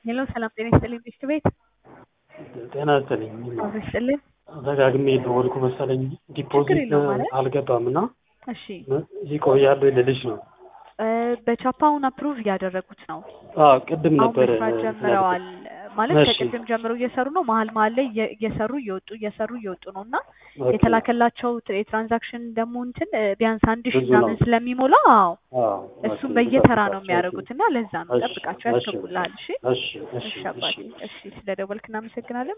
ሄሎ ሰላም ጤና ይስጥልኝ ሚስት ቤት ጤና ይስጥልኝ። አብሮ ይስጥልኝ። ደጋግሜ ደወልኩ መሰለኝ ዲፖዚት የለውም ማለት? አልገባም እና እሺ ይቆያሉ ልልሽ ነው። እ በቻፓውን አፕሩቭ እያደረጉት ነው። አዎ ቅድም አሁን ነበረ መስራት ጀምረዋል ማለት እሺ። ከቅድም ጀምሮ እየሰሩ ነው። መሀል መሀል ላይ እየ- እየሰሩ እየወጡ እየሰሩ እየወጡ ነው እና ኦኬ። የተላከላቸው ትር- የትራንዛክሽን ደግሞ እንትን እ ቢያንስ አንድ ሺህ ብዙ ነው። ምናምን ስለሚሞላ አዎ አዎ እሱም ኦኬ፣ በየተራ ነው ልጠብቃቸው። የሚያደርጉት እና ለዛ ነው እሺ፣ ጠብቃቸው እሺ፣ ያስገቡልሃል። እሺ እሺ፣ እሺ፣ እሺ አባቴ እሺ ስለደወልክ እናመሰግናለን።